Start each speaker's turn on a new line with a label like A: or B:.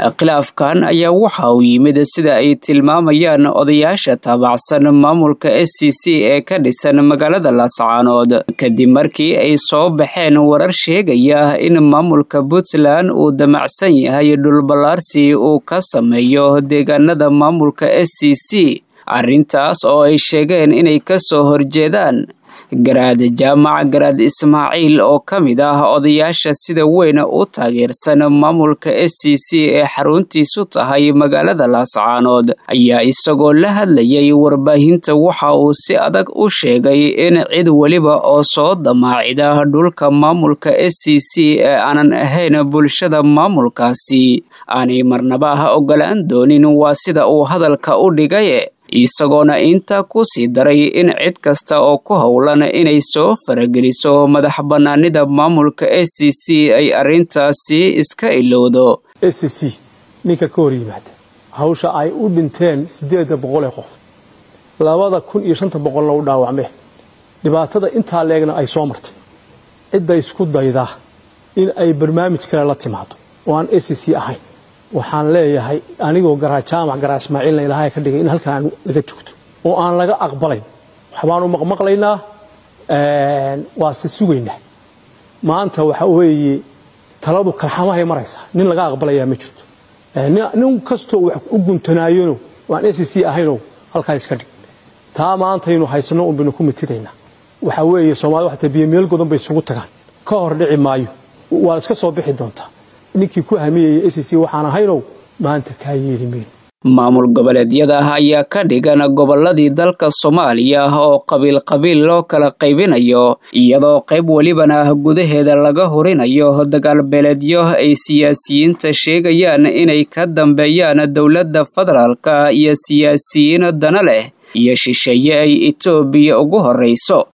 A: khilaafkan ayaa waxa uu yimid sida ay tilmaamayaan odayaasha taabacsan maamulka s c c ee ka dhisan magaalada laascaanood kadib markii ay soo baxeen warar sheegaya in maamulka puntland uu damacsan yahay dhulballaarsi uu ka sameeyo deegaanada maamulka s c c arrintaas oo ay sheegeen inay ka soo horjeedaan garaad jaamac garaad ismaaciil oo ka mid ah odayaasha sida weyn u taageersan maamulka s c c ee xaruntiisu tahay magaalada laascaanood ayaa isagoo la hadlayay warbaahinta waxa uu si adag u sheegay in cid weliba oo soo damaacida dhulka maamulka s c c ee aanan ahayn bulshada maamulkaasi aanay marnaba ogolaan doonin waa sida uu hadalka u dhigay isagoona intaa ku sii daray in cid kasta oo ku howlan inay soo farageliso madax bannaanida maamulka s c c ay arrintaasi iska ilowdo
B: s c c ninka ka hor yimaada hawsha ay u dhinteen siddeedda boqol ee qof labada kun iyo shanta boqolna u dhaawacmeen dhibaatada intaa leegna ay soo martay cidda isku dayda in ay barnaamij kale la timaado oo aan s c c ahayn waxaan leeyahay anigoo garaa jaamac garaa ismaaciilna ilaahay ka dhigay in halkaan laga joogto oo aan laga aqbalayn waxbaanu maqmaqlaynaa waa se sugaynaa maanta waxa weeye taladu kalxamahay maraysaa nin laga aqbalayaa ma jirto nin kastoo wax u guntanaayano waan s c ahaynoo halkaa iska dhig taa maantaynu haysanno un baynu ku mitiraynaa waxa weeye soomaalida waxata biyo meel godan bay isugu tagaan ka hor dhici maayo waa iska soo bixi doontaa ninkii ku hamiyaya s c waxaan ahaynow maanta kaa yeeli mayno
A: maamul goboleedyada ayaa ka dhigan gobolladii dalka soomaaliya oo qabiil qabiil loo kala qaybinayo iyadoo qayb welibana gudaheeda laga horinayo dagaalbeeleedyo ay siyaasiyiinta sheegayaan inay ka dambeeyaan dowladda federaalka iyo siyaasiyiin dana leh iyo shisheeye ay etoobiya ugu horrayso